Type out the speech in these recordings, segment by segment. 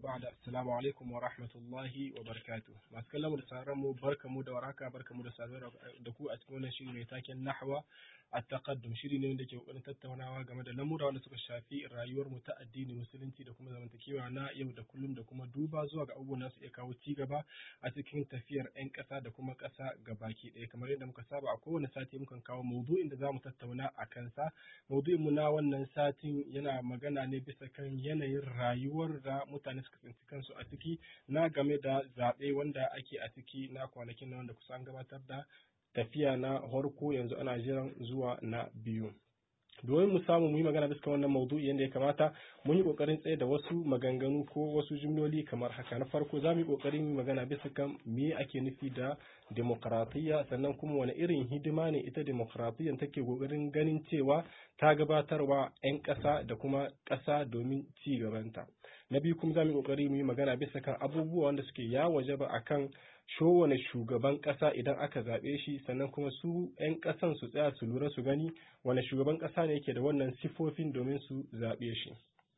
ba'da assalamu alaikum wa rahmatullahi wa barakatuh masu kallon mu da sauran mu barkamu da waraka barkamu da saduwa da ku a cikin wannan shiri mai taken nahwa at-taqaddum shiri ne wanda ke kokarin tattaunawa game da lamura wanda suka shafi rayuwar mu ta addini musulunci da kuma zamantakewa na yau da kullum da kuma duba zuwa ga abubuwan da su iya kawo ci gaba a cikin tafiyar 'yan ƙasa da kuma ƙasa gabaki ɗaya kamar yadda muka saba a kowane sati mukan kawo maudu'in da zamu tattauna a kansa maudu'in mu na wannan satin yana magana ne bisa kan yanayin rayuwar da mutane suka tsinci kansu a ciki na game da zaɓe wanda ake a ciki na kwanakin nan wanda kusan gabatar da tafiya na farko yanzu ana jiran zuwa na biyu domin mu samu mu yi magana bisa wannan maudu'i yadda ya kamata mun yi kokarin tsaye da wasu maganganu ko wasu jumloli kamar haka na farko za mu yi kokarin yi magana bisa kan me ake nufi da demokratiyya sannan kuma wani irin hidima ne ita demokratiyya take kokarin ganin cewa ta gabatarwa 'yan ƙasa da kuma ƙasa domin ci gabanta na biyu kuma za mu yi kokari mu yi magana bisa kan abubuwa wanda suke ya waje ba akan showane shugaban ƙasa idan aka zaɓe shi sannan kuma su 'yan ƙasan su tsaya su lura su gani wane shugaban ƙasa ne yake da wannan sifofin domin su zaɓe shi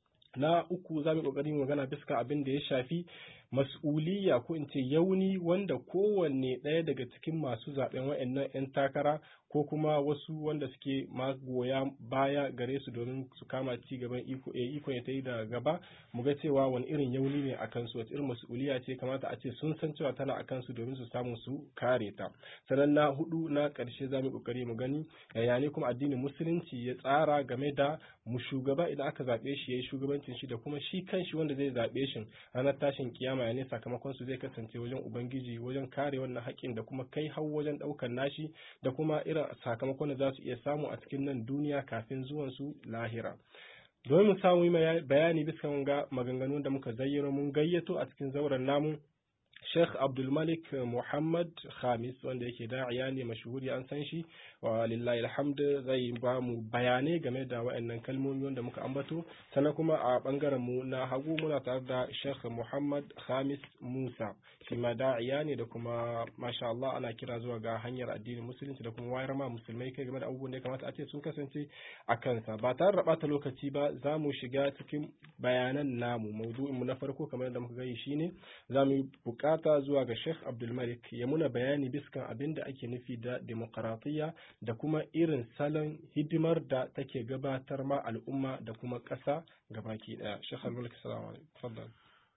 na uku za mu ƙoƙari magana bisa abin da ya shafi mas'uliyya ko in ce yauni wanda kowanne ɗaya daga cikin masu zaɓen wa'annan 'yan takara ko kuma wasu wanda suke magoya baya gare su domin su kama ci gaban iko e iko ya tayi da gaba mu ga cewa wani irin yauni ne akan su wace irin mas'uliyya ce kamata a ce sun san cewa tana akan su domin su samu su kare ta sannan na hudu na ƙarshe za mu kokari mu gani yaya ne kuma addinin musulunci ya tsara game da mu shugaba idan aka zaɓe shi yayi shugabancin shi da kuma shi kanshi wanda zai zaɓe shi ranar tashin kiyama ya ne sakamakon su zai kasance wajen ubangiji wajen kare wannan haƙƙin da kuma kai hau wajen ɗaukar nashi da kuma irin sakamakon da za su iya samu a cikin nan duniya kafin zuwan su lahira domin mu samu yi bayani bisa ga maganganun da muka zayyano mun gayyato a cikin zauren namu Sheikh Abdulmalik Muhammad Khamis wanda yake da'iya ne mashuhuri an san shi wa lillahi alhamd zai ba mu bayanai game da waɗannan kalmomi wanda muka ambato sannan kuma a bangaren mu na hagu muna tare da Sheikh Muhammad Khamis Musa shi ma da'iya ne da kuma masha Allah ana kira zuwa ga hanyar addinin musulunci da kuma wayar ma musulmai kai game da abubuwan da ya kamata a ce sun kasance a kansa ba tare da bata lokaci ba za mu shiga cikin bayanan namu maudu'in mu na farko kamar yadda muka gani shine za mu yi bukata zuwa ga Sheikh Abdulmalik ya muna bayani biskan abin da ake nufi da demokaratiyya da kuma irin salon hidimar da take gabatar ma al'umma da kuma ƙasa gabaki ɗaya. Sheikh Abdulmalik salamu alaikum.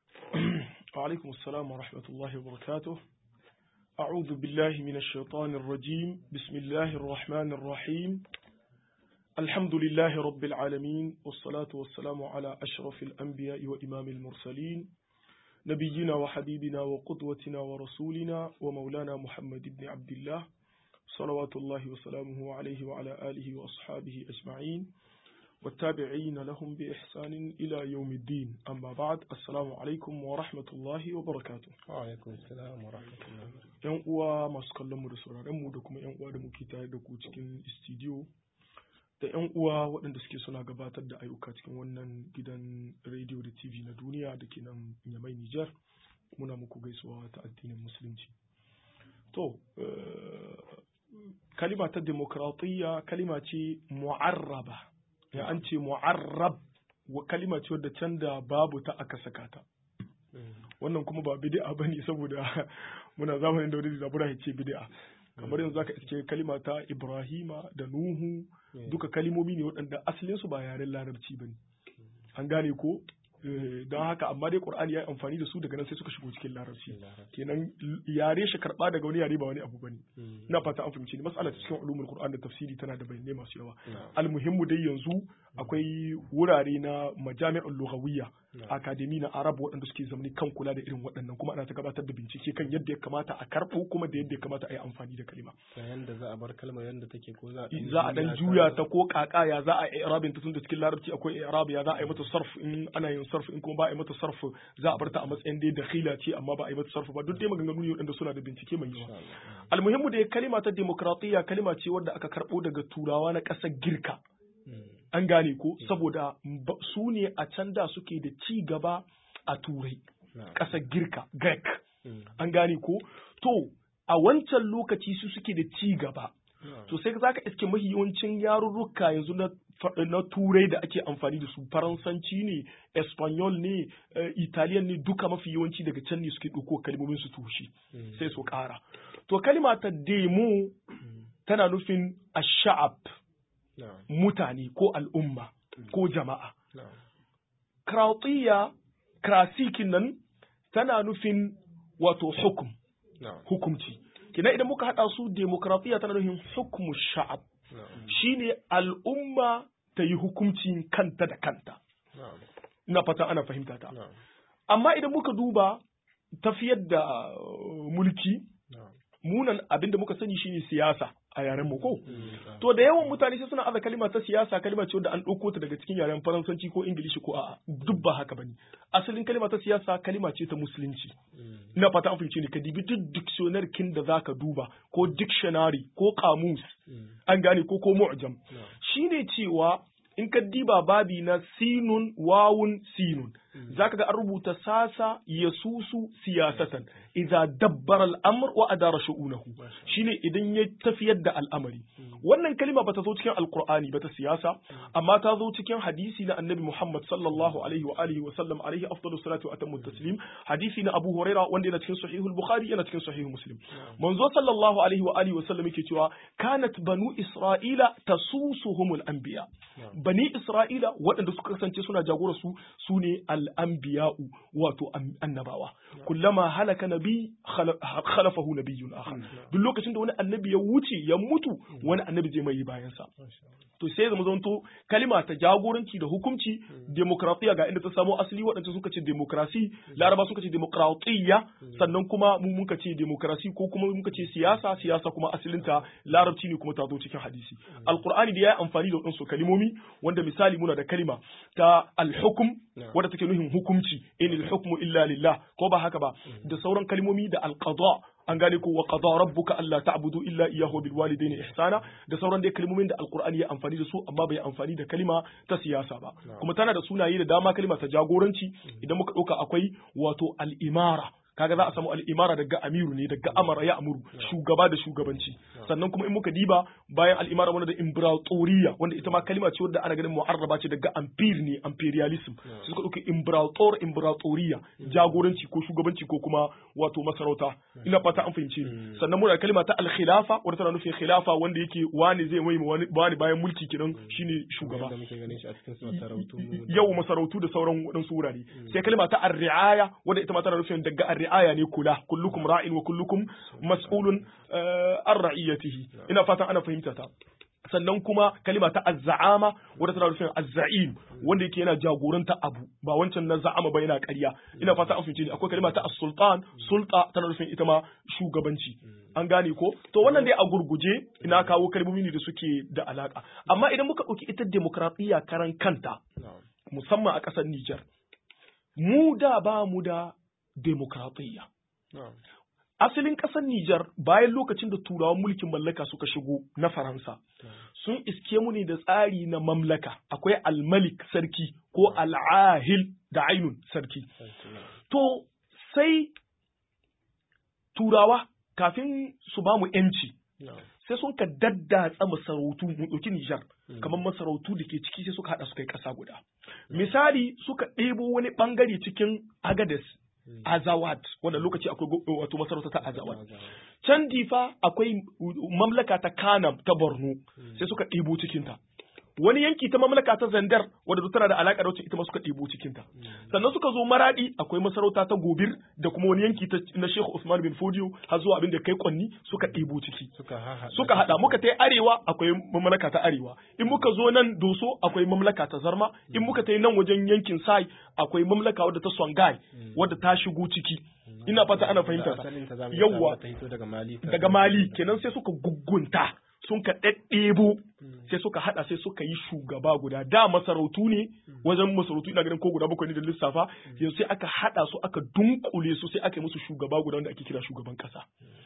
وعليكم السلام ورحمة الله وبركاته أعوذ بالله من الشيطان الرجيم بسم الله الرحمن الرحيم الحمد لله رب العالمين والصلاة والسلام على أشرف الأنبياء وإمام المرسلين نبينا وحبيبنا وقدوتنا ورسولنا ومولانا محمد بن عبد الله صلوات الله وسلامه عليه وعلى آله وأصحابه أجمعين والتابعين لهم بإحسان إلى يوم الدين أما بعد السلام عليكم ورحمة الله وبركاته وعليكم السلام ورحمة الله ‘Yan uwa masu kallon mu da sauraron mu da kuma ‘yan uwa da muke tare da ku cikin studio da ‘yan uwa waɗanda suke suna gabatar da ayyuka cikin wannan gidan rediyo da TV na duniya da ke nan Yamai Nijar muna muku gaisuwa ta addinin musulunci. To, kalima ta demokratiyya kalima ce mu'arraba. ya an ce mu'arrab wa kalima ce wadda can da babu ta aka saka ta wannan kuma ba bid'a bane saboda muna zamanin da wani zabura ya ce bid'a kamar yanzu zaka iske kalima ta Ibrahima da Nuhu duka kalimomi ne waɗanda asalin su ba yaren larabci bane an gane ko don haka amma dai Qur'ani ya yi amfani da su daga nan sai suka shigo cikin larabci kenan yare shi karba daga wani yare ba wani abu bane ina fata an fahimci ni mas'alar cikin ulumul Qur'an da tafsiri tana da bayanai masu yawa almuhimmu dai yanzu akwai wurare na majami'ul lughawiyya akademi na arab waɗanda suke zamani kan kula da irin waɗannan kuma ana ta gabatar da bincike kan yadda ya kamata a karɓo kuma da yadda ya kamata a yi amfani da kalima yanda za a bar kalmar yanda take ko za za a dan juya ta ko kaka ya za a yi i'rabin ta tunda cikin larabci akwai i'rab ya za a yi mata sarf in ana yin sarf in kuma ba a yi mata sarf za a bar ta a matsayin dai dakhila ce amma ba a yi mata sarf ba duk dai maganganu ne waɗanda suna da bincike mai yawa almuhimmu da kalima ta demokratiyya kalima ce wadda aka karɓo daga turawa na ƙasar girka an gane ko saboda su ne a can da suke da ci gaba a turai ƙasar girka grek an gane ko to a wancan lokaci su suke da ci gaba to sai za ka iske mahi yawancin yarurruka yanzu na na turai da ake amfani da su faransanci ne espanyol ne italian ne duka mafi yawanci daga can ne suke ɗauko kalmomin su tushe sai su ƙara to kalma ta demo tana nufin ash'ab mutane ko al'umma ko jama'a krautiya krasikin nan tana nufin wato hukum hukumci kina idan muka haɗa su demokratiya tana nufin hukumu sha'ab shine al'umma ta yi hukuncin kanta da kanta ina fata ana fahimta ta amma idan muka duba tafiyar da mulki munan abinda muka sani shine siyasa a yaren mu ko to da yawan mutane sai suna aza kalima ta siyasa kalima ce wanda an ɗauko ta daga cikin yaren faransanci ko ingilishi ko a'a duk ba haka bane asalin kalima ta siyasa kalima ce ta musulunci ina fata an fahimce ni ka dibi duk dictionary kin da zaka duba ko dictionary ko kamus an gane ko ko mu'jam shine cewa in ka diba babi na sinun wawun sinun zaka ga an rubuta sasa yasusu siyasatan idza dabbara al-amr wa adara shu'unahu shine idan ya tafiyar da al'amari wannan kalima bata zo cikin alqur'ani bata siyasa amma ta zo cikin hadisi na annabi Muhammad sallallahu alaihi wa alihi wa sallam alaihi afdalu salatu wa atammu taslim hadisi na Abu Huraira wanda yana cikin sahih al-Bukhari yana cikin sahih Muslim manzo sallallahu alaihi wa alihi wa sallam yake cewa kanat banu Isra'ila tasusuhumul anbiya bani Isra'ila waɗanda suka kasance suna jagora su sune al-anbiya'u wato annabawa kullama halaka nabi khalafahu nabiyyun akhar duk lokacin da wani annabi ya wuce ya mutu wani annabi zai mai bayan sa to sai zama zanto kalima ta jagoranci da hukunci demokratiya ga inda ta samo asali waɗanda suka ce demokrasi laraba suka ce demokratiya sannan kuma mu muka ce demokrasi ko kuma muka ce siyasa siyasa kuma asalinta larabci ne kuma ta zo cikin hadisi alqur'ani da ya yi amfani da waɗansu kalimomi wanda misali muna da kalima ta alhukum wadda take nuhin hukumci in hukmu illa lillah ko ba haka ba da sauran kalimomi da alqada an gane ko wa qada rabbuka alla ta'budu illa iyyahu bil walidayni ihsana da sauran dai kalmomin da alqur'ani ya amfani da su amma bai amfani da kalima ta siyasa ba kuma tana da sunaye da dama kalima ta jagoranci idan muka dauka akwai wato al-imara kaga za a samu al'imara daga amiru ne daga amara ya amuru shugaba da shugabanci sannan kuma in muka diba bayan al'imara wanda da imperatoriya wanda ita ma kalima ce wadda ana ganin mu'arraba ce daga ampir ne imperialism sai suka dauki imperator imperatoriya jagoranci ko shugabanci ko kuma wato masarauta ina fata an fahimce ni sannan muna da kalima ta al-khilafa wadda tana nufin khilafa wanda yake wani zai mai wani bayan mulki kenan shine shugaba yau masarautu da sauran waɗansu wurare sai kalima ta ar-ri'aya wadda ita ma tana nufin daga ar-ri'aya ne kula kullukum ra'in wa kullukum mas'ulun an ra'iyatihi ina fatan ana fahimta ta sannan kuma kalima ta azza'ama wadda tana nufin azza'im wanda yake yana jagoranta abu ba wancan na za'ama ba yana ƙarya ina fata an fahimce ni akwai kalima ta as-sultan sulta tana nufin ita ma shugabanci an gane ko to wannan dai a gurguje ina kawo kalmomi ne da suke da alaka amma idan muka ɗauki ita demokradiyya karan kanta musamman a ƙasar Nijar mu da ba mu da demokradiyya asalin ƙasar Nijar bayan lokacin da turawan mulkin mallaka suka shigo na Faransa sun iske mu ne da tsari na mamlaka akwai almalik sarki ko al'ahil da ainun sarki to sai turawa kafin su ba mu ‘yanci sai sun ka daddatsa masarautu mu ɗauki Nijar kamar masarautu da ke ciki sai suka haɗa su kai ƙasa guda misali suka ɗebo wani ɓangare cikin Agades Azawad wanda lokaci akwai wato masarauta ta Azawad. Can difa akwai mamlaka ta Kanam ta Borno sai suka ɗebo cikinta. Wani yanki ta mamlaka ta Zandar wadda tana da alaƙa da wacce ita ma suka ɗebo cikinta. Sannan suka zo Maradi akwai masarauta ta Gobir da kuma wani yanki na Sheikh Usman bin Fodio har zuwa abin da kai Kwanni suka ɗebo ciki. Suka haɗa muka ta arewa akwai mamlaka ta arewa. In muka zo nan Doso akwai mamlaka ta Zarma. In muka ta nan wajen yankin Sai akwai mamlaka wadda ta Songhai wadda ta shigo ciki. Ina fata ana fahimta ta. Yawwa daga Mali kenan sai suka gugunta. sun ka ɗaɗɗebo sai suka haɗa sai suka yi shugaba guda da masarautu ne wajen masarautu ina ganin ko guda bakwai ne da lissafa yanzu sai aka haɗa su aka dunkule su sai aka yi musu shugaba guda wanda ake kira shugaban ƙasa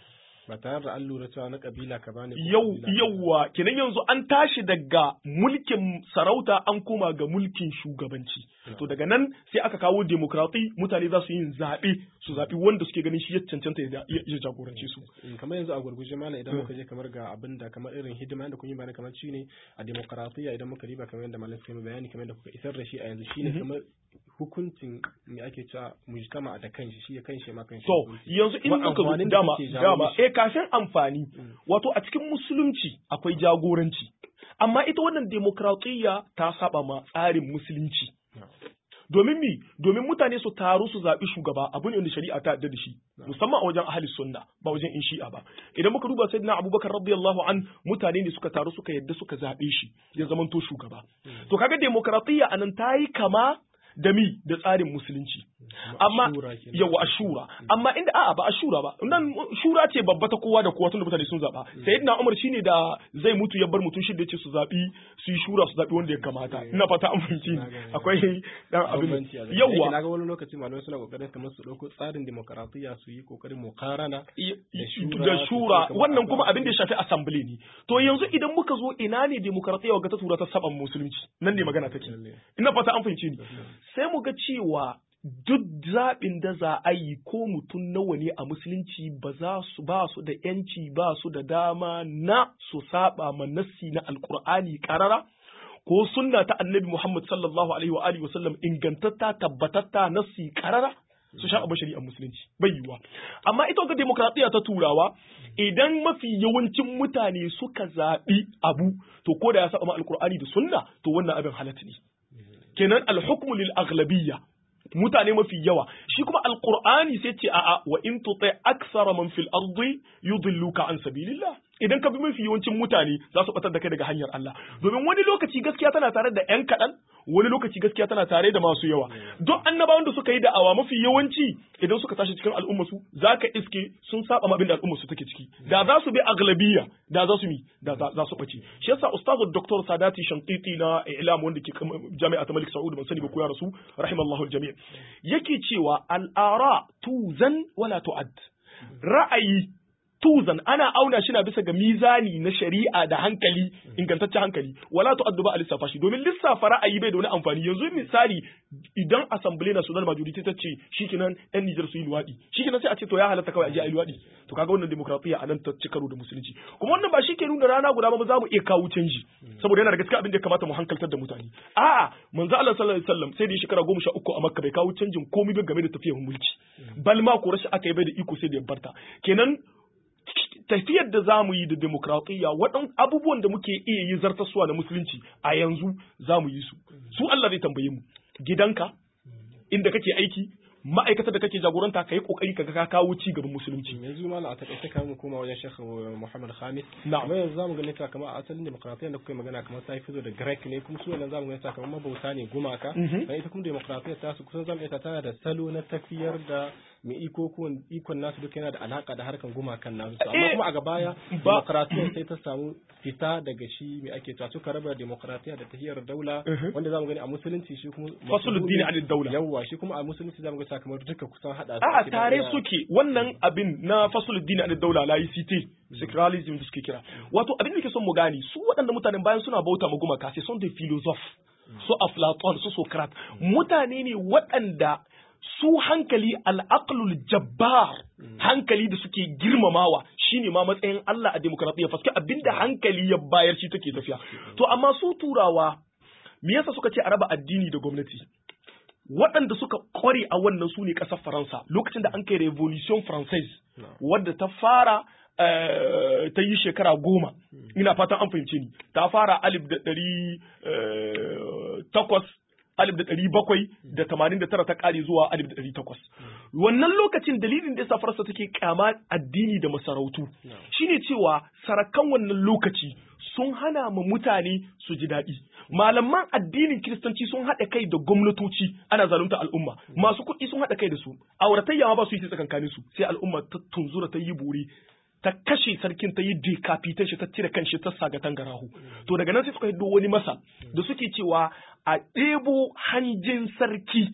ba tare da an lura cewa na kabila ka bane ko yau kabila ka yauwa kenan yanzu an tashi daga mulkin sarauta an koma ga mulkin shugabanci to daga nan sai aka kawo demokrati mutane za su yin zaɓe su zaɓi wanda suke ganin shi ya cancanta ya ya jagorance su Mm, kamar yanzu a gurguje mana idan muka je kamar ga abin da kamar irin hidima da kun yi bayani kamar shi ne a demokaratiya idan muka riba kamar yadda malam suka yi bayani kamar yadda kuka isar da shi a yanzu shine Mhm. kamar hukuncin me ake cewa mujtama da kanshi shi ya kanshi ma kanshi To, hukunci. yanzu in Kuma muka zo amfanin da dama, kake jawo dama, mishi. eh kafin amfani, Mm. wato a cikin musulunci akwai jagoranci. Amma ita wannan demokratiyya ta saba ma tsarin musulunci. No. Domin mi, domin mutane su taru su zaɓi shugaba abu ne wanda shari'a ta yarda da shi, musamman a wajen ahli sunna ba wajen in shi'a ba. Idan muka duba sayyidina Abubakar radiyallahu an mutane ne suka taru suka yarda suka zaɓe shi ya zamanto shugaba. To kaga demokratiyya anan ta yi kama da mi da tsarin musulunci. amma Shura kenan. yawa ashura amma inda a'a ba ashura ba nan shura ce babba ta kowa da kowa tunda mutane sun zaba sayyidina umar shine da zai mutu ya bar mutum shi da yace su zabi su yi shura su zabi wanda ya kamata ina fata an fahimci ni. Na gane. akwai dan abin bambanci a zai yawa na ga wani lokaci malamai suna kokarin kamar su dauko tsarin demokaratiya su yi kokarin mukarana da shura, da su shura ce kamar wannan a kuma sa- abin da ya shafi assembly ne to yanzu idan muka zo ina ne demokaratiyya ga ta tura ta saban musulunci nan ne magana take Lalle. ina fata an fahimci ni sai mu ga cewa duk zaɓin da za a yi ko mutum nawa ne a musulunci ba za su ba su da yanci ba su da dama na su saba ma nassi na alkur'ani karara ko sunna ta annabi Muhammad sallallahu alaihi wa alihi wa sallam ingantatta tabbatatta nassi karara su sha abin shari'ar musulunci bai yiwuwa amma ita ga demokradiyya ta turawa idan mafi yawancin mutane suka zaɓi abu to ko da ya saba ma alkur'ani da sunna to wannan abin halatta ne kenan alhukmu lil aghlabiyya mutane mafi yawa shi kuma alqur'ani sai ce a'a wa in tuti aksara man fil ardi yudilluka an sabilillah idan ka bi mafi yawancin mutane za su batar da kai daga hanyar Allah domin wani lokaci gaskiya tana tare da yan kaɗan wani lokaci gaskiya tana tare da masu yawa don annabawan da suka yi da'awa mafi yawanci idan suka tashi cikin al'umma su zaka iske sun saba ma abin da al'umma su take ciki da za su bi aglabiya da za su mi da za za su bace shi yasa ustazu dr sadati shantiti na ilam wanda ke kam- jami'a ta malik saud ban sani ba ko ya rasu rahimallahu aljami yake cewa al'ara tuzan wala tu'ad ra'ayi tuzan ana auna shi na bisa ga mizani na shari'a da hankali ingantaccen hankali wala tu'addu ba a lissafa shi domin lissafa ra'ayi bai da wani amfani yanzu misali idan assembly national majority ta ce shikenan yan Niger su yi luwadi shikenan sai a ce to ya halatta kawai a je a yi luwadi to kaga wannan demokratiya a nan ta ci karo da musulunci kuma wannan ba shi ke nuna rana guda ba za mu iya kawo canji saboda yana da gaskiya abin da ya kamata mu hankaltar da mutane a'a manzo Allah sallallahu alaihi wasallam sai da ya shekara goma sha uku a Makka bai kawo canjin komai ba game da tafiyar mulki bal ma ko rashi aka yi bai da iko sai da ya barta kenan tafiyar da za mu yi da demokratiyya waɗan abubuwan da muke iya yi zartaswa na musulunci a yanzu za mu yi su su Allah zai tambaye mu gidanka inda kake aiki ma'aikatar da kake jagoranta ka yi kokari ka ga ka kawo ci gaban musulunci yanzu malam a takaice kamar mu koma wajen Sheikh Muhammad Khamis Na'am. amma yanzu zamu gani ta kamar a asalin demokratiyyar da kuka yi magana kamar ta fito da Greek ne kuma su wannan zamu gani ta kamar mabauta ne gumaka Mhm. dan ita kuma demokratiyyar ta su kusan zamu iya ta tana da salo na tafiyar da mai iko ko ikon nasu duka yana da alaka da harkan gumakan nasu amma Eh, kuma a gabaya ba- demokratiyyar sai ta samu fita daga shi mai ake cewa suka raba demokratiyya da tahiyar daula Mhm. wanda zamu gani a musulunci shi kuma Fasuluddin anid daula. yawwa shi kuma a musulunci zamu ga kamar duka kusan hada su A'a ake da tare iya- suke wannan abin na fasuluddin a daula la ICT secularism da suke kira wato abin da ke son mu gane su waɗanda mutanen bayan suna bauta ma gumaka sai son da philosophe su Aflaton su Socrates mutane ne waɗanda su hankali al'aqlul jabbar hankali da suke girmamawa shine ma matsayin Allah a demokradiyya faske abinda hankali ya bayar shi take tafiya to amma su turawa me yasa suka ce a raba addini da gwamnati waɗanda suka kware a wannan su ne ƙasar Faransa lokacin da an kai Revolution Française wadda ta fara eh, ta yi shekara goma ina fatan an fahimce ni ta fara alif da ɗari eh, takwas alif da ɗari bakwai da tamanin da tara ta ƙare zuwa alif da ɗari takwas wannan lokacin dalilin da yasa Faransa take kyama addini da masarautu shine cewa sarakan wannan lokaci sun hana ma mutane su ji daɗi malaman addinin kiristanci sun haɗa kai da gwamnatoci ana zalunta al'umma masu kuɗi sun haɗa kai da su auratayya ma ba su yi tsakankanin su sai al'umma ta tunzura ta yi buri ta kashe sarkin ta yi decapitation shi ta cire kanshi ta saga tangarahu to daga nan sai suka hiddo wani masa da suke cewa a ɗebo hanjin sarki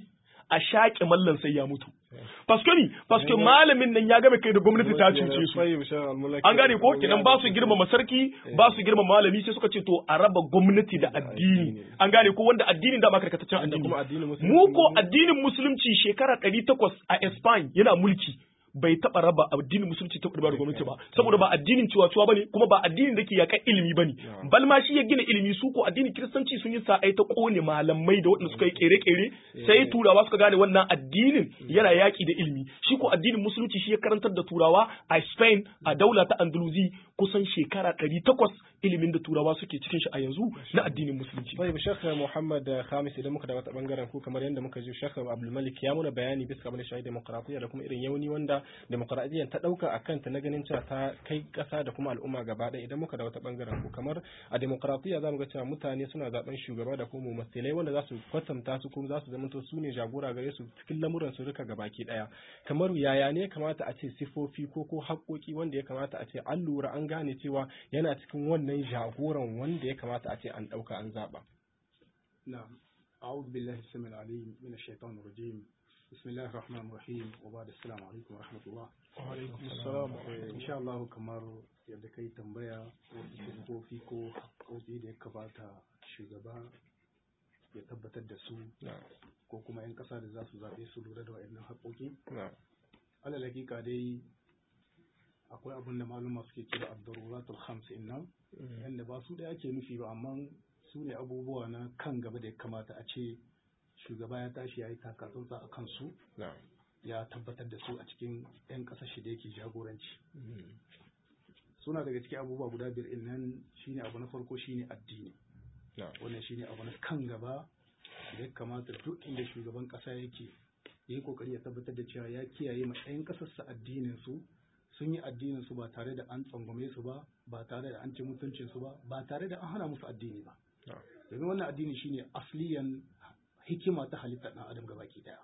a shaƙe mallan sai ya mutu paske ni paske malamin nan ya game kai da gwamnati ta cuce su an gane ko kenan ba su girmama sarki ba su girmama malami sai suka ce to a raba gwamnati da addini an gane ko wanda addinin da ba karkataccen addini mu ko addinin musulunci shekara 800 a Spain yana mulki bai taba raba addinin musulunci ta da gwamnati ba saboda ba addinin ciwa-ciwa bane kuma ba addinin da ke yakan ilimi bane bal ma shi ya gina ilimi su ko addinin kiristanci sun yi sa'ai ta kone malamai da waɗanda suka yi kere-kere sai turawa suka gane wannan addinin yana yaki da ilimi shi ko addinin musulunci shi ya karantar da turawa a Spain a daula ta Andalusi kusan shekara ɗari takwas ilimin da turawa suke cikin shi a yanzu na addinin musulunci. Bai Sheikh Muhammad Khamis idan muka da wata bangaren ku kamar yadda muka ji Sheikh Abdul Malik ya muna bayani bisa abin da shahi demokradiyya da kuma irin yauni wanda demokradiyyar ta dauka a kanta na ganin cewa ta kai kasa da kuma al'umma gaba ɗaya idan muka da wata bangaren ku kamar a demokradiyya zamu ga cewa mutane suna zaben shugaba da kuma mumassilai wanda za su kwatanta su kuma za su zamanto su ne jagora gare su cikin lamuran su duka gabaki ɗaya kamar yaya ne kamata a ce sifofi ko ko haƙoƙi wanda ya kamata a ce an lura an gane cewa yana cikin wannan jagoran wanda ya kamata a ce an ɗauka an zaɓa. نعم أعوذ بالله السميع العليم من الشيطان الرجيم بسم الله الرحمن الرحيم وبعد السلام عليكم ورحمة الله وعليكم السلام إن شاء الله kamar yadda kai tambaya wasu sifofi ko haƙoƙi da ya kamata shugaba ya tabbatar da su ko kuma 'yan ƙasa da za su zaɓe su lura da waɗannan haƙoƙi alal hakika dai akwai abin da maluma suke kira ad-daruratul khams nan yanda ba su da ake nufi ba amma su ne abubuwa na kan gaba da ya kamata a ce shugaba ya tashi ya yi takatsantsa a kansu ya tabbatar da su a cikin 'yan ƙasashe da yake jagoranci suna daga cikin abubuwa guda biyar in nan shine abu na farko shine addini wannan shine abu na kan gaba da ya kamata duk inda shugaban ƙasa yake ya yi kokari ya tabbatar da cewa ya kiyaye ma 'yan ƙasarsa addinin su sun yi addinin su ba tare da an tsangwame su ba ba tare da an ci mutuncin su ba ba tare da an hana musu addini ba domin wannan addini shine asliyan hikima ta halittar ɗan adam gabaki daya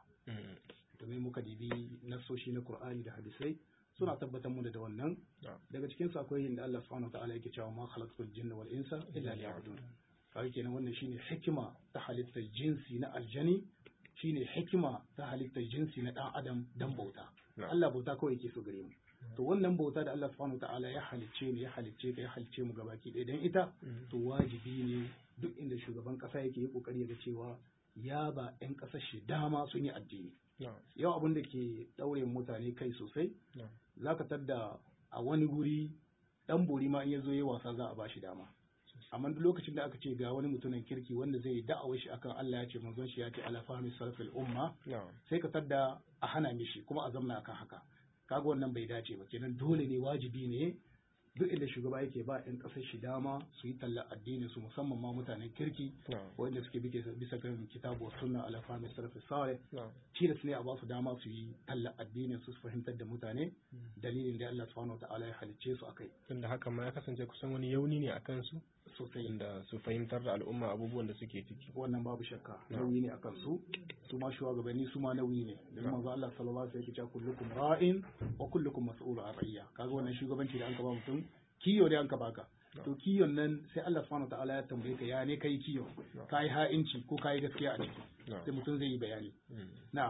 domin muka dibi nasoshi na Qur'ani da hadisai suna tabbatar mu da wannan daga cikin su akwai inda Allah subhanahu wataala yake cewa ma khalaqtul jinna wal insa illa liya'budun kawai kenan wannan shine hikima ta halittar jinsi na aljani shine hikima ta halittar jinsi na ɗan adam dan bauta Allah bauta kawai yake so gare mu to wannan bauta da Allah subhanahu wataala ya halicce ni ya halicce ka ya halicce mu gabaki ɗaya dan ita to wajibi ne duk inda shugaban kasa yake yi kokari da cewa ya ba 'yan ƙasar shi dama sun yi addini yau abin da ke ɗaure mutane kai sosai za ka tadda a wani guri ɗan bori ma in ya zo yi wasa za a ba shi dama amma duk lokacin da aka ce ga wani mutumin kirki wanda zai da'awar shi akan Allah ya ce manzon shi ya ce ala fahmi sarfil umma sai ka tadda a hana mishi kuma a zamna akan haka kaga wannan bai dace ba kenan dole ne wajibi ne duk inda shugaba yake ba 'yan ƙasar shi dama su yi talla addinin su musamman ma mutanen kirki wanda suke bisa kan kitabu sunna ala fahmi sarfi sare tilas ne a ba su dama su yi talla addinin su su fahimtar da mutane dalilin da Allah subhanahu wataala ya halicce su akai tunda haka ma ya kasance kusan wani yauni ne akan su sosai inda su fahimtar da al'umma abubuwan da suke ciki wannan babu shakka nauyi ne akan su su ma shugabanni su ma nauyi ne da manzo Allah sallallahu alaihi wasallam ya ce kullukum ra'in wa kullukum mas'ulun an ra'iyya kaga wannan shugabanci da an ka ba mutum kiyo da an ka baka to kiyon nan sai Allah subhanahu wataala ya tambaye ka ya ne kai kiyo kai ha'inci ko kai gaskiya a ciki sai mutum zai yi bayani na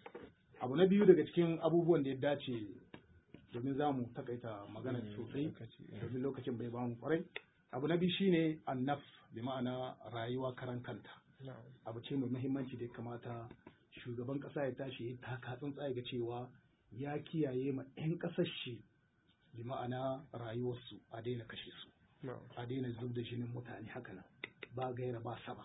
abu na biyu daga cikin abubuwan da ya dace domin za mu takaita magana sosai domin lokacin bai bamu kwarai abu na biyu shine annaf bi ma'ana rayuwa karan kanta abu ce mai muhimmanci da ya kamata shugaban kasa ya tashi ya taka tsuntsaye ga cewa ya kiyaye ma 'yan kasar shi bi ma'ana rayuwarsu a daina kashe su a daina zub da jinin mutane haka nan ba gaira ba saba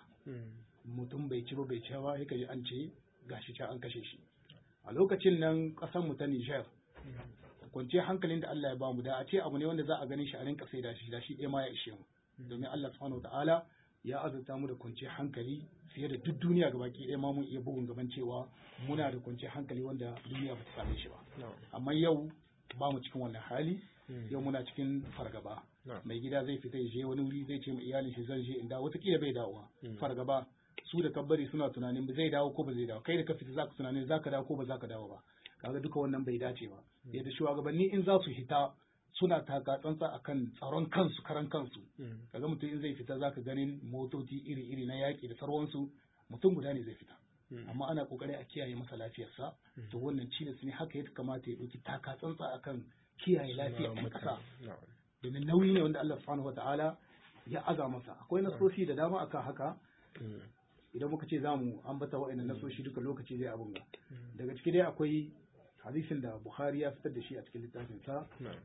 mutum bai ci ba bai ci ba yake an ce gashi can an kashe shi a lokacin nan ƙasar mu ta Niger kwanciyar hankalin da Allah ya bamu da a ce abu ne wanda za a ganin shi a rinka sai da shi da shi ɗaya ma ya ishe mu domin Allah subhanahu ta'ala ya azurta mu da kwanciyar hankali fiye da duk duniya gabaki ɗaya ma mun iya bugun gaban cewa muna da kwanciyar hankali wanda duniya ba ta same shi ba amma yau ba mu cikin wannan hali yau muna cikin fargaba mai gida zai fita ya je wani wuri zai ce ma iyalin shi zan je in dawo wataƙila bai dawowa fargaba su da kabbari suna tunanin zai dawo ko ba zai dawo kai da ka fita zaka tunanin zaka dawo ko ba zaka dawo ba kaga duka wannan bai dace ba yadda shugabanni in za su hita suna taka tsantsa akan tsaron kansu karan kansu kaga mutum in zai fita zaka ganin motoci iri-iri na yaƙi da sarwansu mutum guda ne zai fita amma ana kokari a kiyaye masa lafiyarsa to wannan cilas ne haka ya kamata ya ɗauki taka tsantsa akan kiyaye lafiyar ɗan ƙasa domin nauyi ne wanda Allah subhanahu wataala ya aza masa akwai nasoshi da dama akan haka idan muka ce zamu ambata wa'annan nasoshi duka lokaci zai abun ga daga ciki dai akwai hadisin da Bukhari ya fitar da shi a cikin littafin sa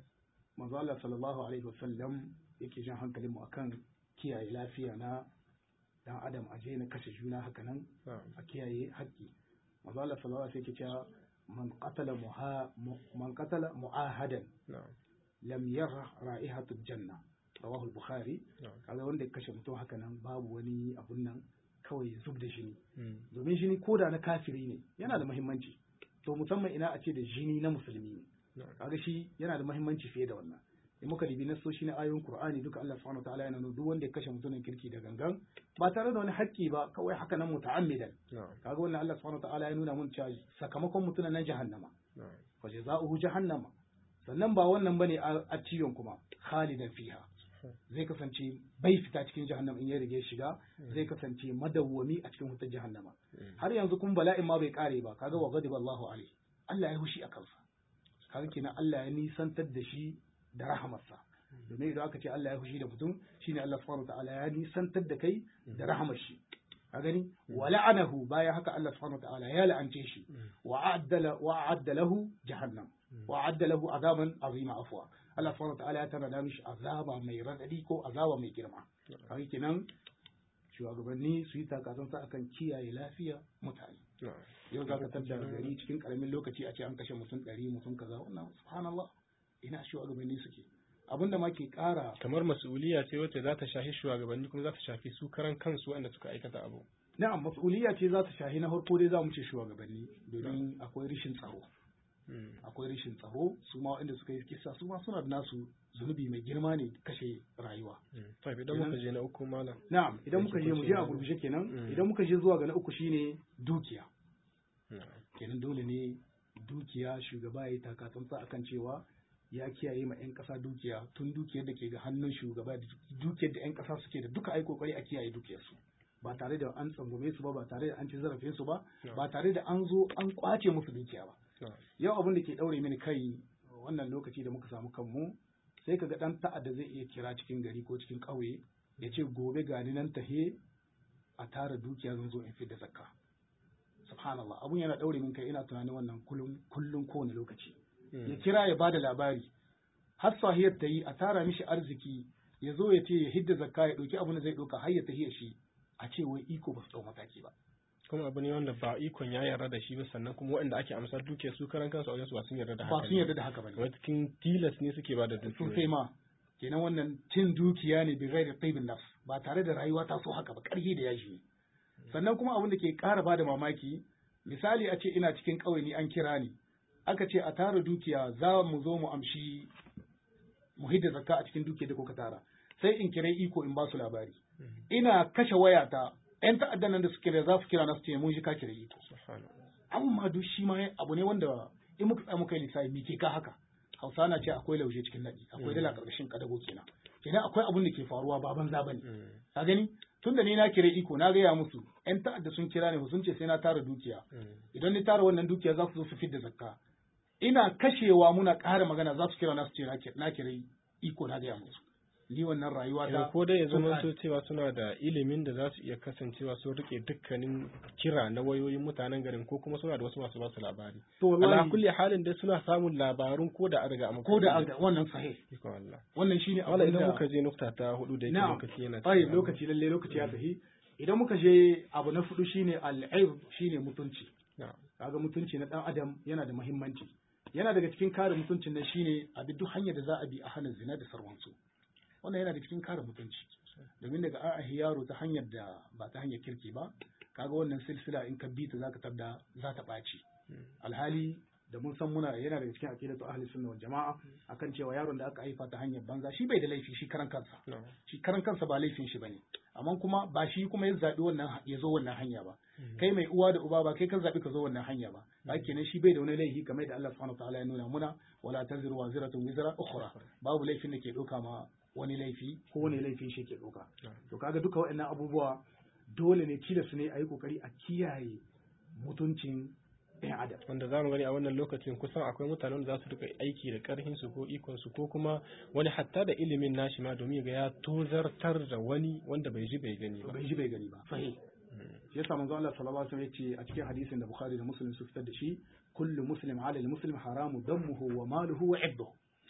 manzo Allah sallallahu alaihi wasallam yake jan hankalin mu akan kiyaye lafiya na dan adam a na kashe juna haka nan a kiyaye haƙƙi manzo Allah sallallahu alaihi wasallam yake cewa man qatala muha man qatala muahadan lam yara ra'ihatul janna rawahu al-bukhari kaga wanda ya kashe mutum haka nan babu wani abun nan kawai zub da jini domin jini koda na kafiri ne yana da muhimmanci to musamman ina a ce da jini na musulmi ne kaga shi yana da muhimmanci fiye da wannan in muka dibi na soshi na ayoyin qur'ani duka Allah subhanahu wataala yana nuna duk wanda ya kashe mutumin kirki da gangan ba tare da wani haƙƙi ba kawai haka nan muta'ammidan kaga wannan Allah subhanahu wataala ya nuna mun cewa sakamakon mutumin nan jahannama fa jazaohu jahannama sannan ba wannan bane a ciwon kuma khalidan fiha zai kasance bai fita cikin jahannama in ya rige shiga zai kasance madawwami a cikin wutar jahannama har yanzu kuma bala'in ma bai kare ba kaga wa ghadiba Allahu alaihi Allah ya hushi a kansa kaga kenan Allah ya nisantar da shi da rahamarsa domin idan aka ce Allah ya hushi da mutum shine Allah subhanahu ta'ala ya nisantar da kai da rahamar shi ka gani wa la'anahu baya haka Allah subhanahu ta'ala ya la'ance shi wa a'addala wa a'adda lahu jahannam wa a'adda lahu azaban azima afwa Allah subhanahu ta'ala ya tana mishi azaba mai radadi ko azaba mai girma kaga kenan shugabanni su yi takasansa akan kiyaye lafiya mutane yau za ka tada gari cikin karamin lokaci a ce an kashe mutum ɗari mutum kaza wannan subhanallah ina shugabanni suke abin da ma ke ƙara kamar mas'uliya ce wacce za ta shafi shugabanni kuma za ta shafi su karan kansu wanda suka aikata abu na'am mas'uliya ce za ta shafi na farko dai za mu ce shugabanni domin akwai rishin tsaro akwai rishin tsaro su ma waɗanda suka yi kisa su ma suna da nasu zunubi mai girma ne kashe rayuwa idan muka je na uku malam na'am idan muka je mu je a gurguje kenan idan muka je zuwa ga na uku shine dukiya kenan dole ne dukiya shugaba ya yi takatsantsa akan cewa ya kiyaye ma 'yan ƙasa dukiya tun dukiyar da ke ga hannun shugaba da dukiyar da 'yan ƙasa suke da duka ai kokari a kiyaye dukiyarsu ba tare da an tsangume su ba ba tare da an ci zarafin su ba ba tare da an zo an kwace musu dukiya ba yau abin da ke daure mini kai wannan lokaci da muka samu kanmu sai kaga dan ta'adda zai iya kira cikin gari ko cikin ƙauye ya ce gobe gani nan tahe a tara dukiya zan zo in fi da zakka subhanallah abun yana daure min kai ina tunanin wannan kullum kullum kowane lokaci ya kira ya bada labari har sahiyar ta yi a tara mishi arziki ya zo ya ce ya hidda zakka ya ɗauki abin da zai ɗauka har ya tahiya shi a ce wai iko ba su ɗau mataki ba kuma abu ne wanda ba ikon ya yarda da shi ba sannan kuma waɗanda ake amsar duke su karan kansu a wajen su ba sun yarda da haka ba sun yarda da haka ba ne wata cikin tilas ne suke ba da dukiya sosai ma kenan wannan cin dukiya ne bi ghairi taibin nafs ba tare da rayuwa ta so haka ba ƙarfi da yaji ne sannan kuma abin da ke ƙara ba da mamaki misali a ce ina cikin ƙauye ni an kira ni aka ce a tara dukiya za mu zo mu amshi mu hidda zakka a cikin dukiyar da kuka tara sai in kira iko in ba su labari ina kashe wayata yan ta'addan nan da suke da za su kira na su ce mun shi ka kira iko amma duk shi ma abu ne wanda in muka tsaya muka yi lissafi me ke ka haka hausa na ce akwai lauje cikin nadi akwai dala karkashin kadago kenan kenan akwai abun da ke faruwa ba banza bane ka gani tun da ni na kira iko na gaya musu yan ta'adda sun kira ne sun ce sai na tara dukiya idan ni tara wannan dukiya za su zo su fidda zakka ina kashewa muna ƙara magana za su kira na su ce na kira iko na gaya musu ni wannan rayuwa ta ko dai ya zama so cewa suna da ilimin da za su iya kasancewa sun rike dukkanin kira na wayoyin mutanen garin ko kuma suna da wasu masu basu labari to wallahi ala kulli halin dai suna samun labarun ko da an riga amma ko da an wannan sahih iko Allah wannan shine wala idan muka je nukta ta hudu da yake lokaci yana ai lokaci lalle lokaci ya tafi idan muka je abu na hudu shine al-aib shine mutunci kaga mutunci na dan adam yana da muhimmanci yana daga cikin kare mutuncin nan shine a bi duk hanyar da za a bi a hana zina da sarwansu wannan yana da cikin kare mutunci domin daga an ahi yaro ta hanyar da ba ta hanyar kirki ba kaga wannan silsila in ka bi ta zaka tabda za ta ɓaci alhali da mun san muna yana daga cikin aqidatu ahli sunna wal jamaa akan cewa yaron da aka haifa ta hanyar banza shi bai da laifi shi karan kansa shi karan kansa ba laifin shi bane amma kuma ba shi kuma ya zabi wannan ya zo wannan hanya ba kai mai uwa da uba ba kai kan zabi ka zo wannan hanya ba ba kenan shi bai da wani laifi kamar da Allah subhanahu wataala ya nuna muna wala taziru waziratun wizra ukhra babu laifin da ke doka ma wani laifi ko wani laifin shi ke doka to kaga duka waɗannan abubuwa dole ne tilas ne a yi kokari a kiyaye mutuncin ɗan adam wanda za mu gani a wannan lokacin kusan akwai mutanen da za su rika aiki da karhin su ko ikon su ko kuma wani hatta da ilimin nashi ma domin ga ya tozartar da wani wanda bai ji bai gani ba bai ji bai gani ba sahih shi yasa manzo Allah sallallahu alaihi wasallam yace a cikin hadisin da Bukhari da Muslim su fitar da shi kullu muslim ala al-muslim haramu damuhu wa maluhu wa ibduhu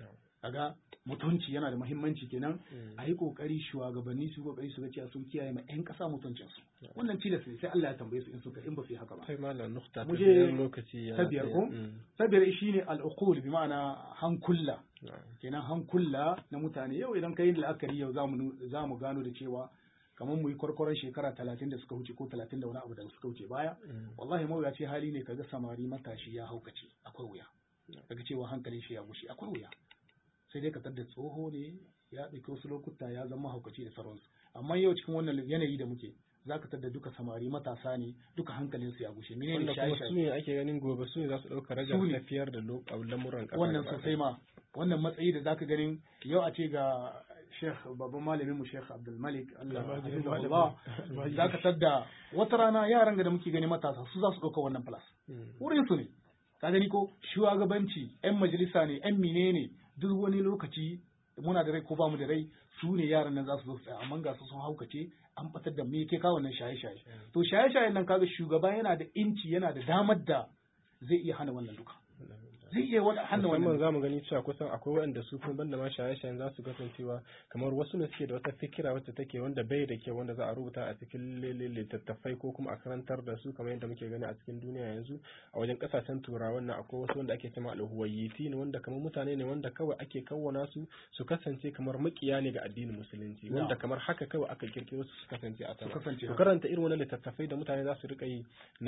kaga mutunci yana da muhimmanci kenan a yi kokari shugabanni su kokari su ga cewa sun kiyaye ma yan kasa mutuncin su wannan tilas ne sai Allah ya tambaye su in suka in ba su yi haka ba sai malam nukta ta Mu je biyar lokaci ya ta biyar ko ta biyar shine al-uqul bi ma'ana hankulla kenan hankula na mutane yau idan kai la'akari yau zamu zamu gano da cewa kamar mu yi kwarkwaron shekara talatin da suka wuce ko talatin da wani abu da suka wuce baya wallahi mawuyaci hali ne kaga samari matashi ya haukace akwai wuya kaga cewa hankalin shi ya gushe akwai wuya sai dai ka tadda tsoho ne ya ɗauki wasu lokuta ya zama haukaci da sauransu amma yau cikin wannan yanayi da muke za ka tadda duka samari matasa ne duka hankalinsu ya gushe menene wanda kuma su shaye-shaye ne ake ganin gobe su ne za su ɗauka ragar Su ne. tafiyar da lo- a lamuran ƙasa wannan gaba sosai ma wannan matsayi da zaka ganin yau a ce ga Sheikh babban malamin mu Sheikh Abdul Malik Allah Almajiri hafizahullah Almajiri. zaka tadda wata rana yaran ga da muke gani matasa su za su ɗauka wannan plus Mm. wurin su ne ka gani ko shugabanci yan majalisa ne yan mine ne duk wani lokaci muna da rai ko ba mu da rai su ne yaran nan za su zo su tsaya amma ga su sun haukace an batar da me ke kawo nan shaye-shaye to shaye-shayen nan kaga shugaba yana da inci yana da damar da zai iya hana wannan duka zai iya wani hana musamman wannan za mu gani cewa kusan akwai waɗanda su kuma banda ma shaye-shayen za su kasancewa kamar wasu ne suke da wata fikira wacce take wanda bai da kyau wanda za a rubuta a cikin lele littattafai ko kuma a karantar da su kamar yadda muke gani a cikin duniya yanzu a wajen kasashen turawa wannan akwai wasu wanda ake cewa alhuwayyiti ne wanda kamar mutane ne wanda kawai ake kawwana su su kasance kamar makiya ne ga addinin musulunci wanda Na'am. kamar haka kawai aka kirkiro su su kasance a sama kasance to haka. karanta irin wannan littattafai da mutane za su rika yi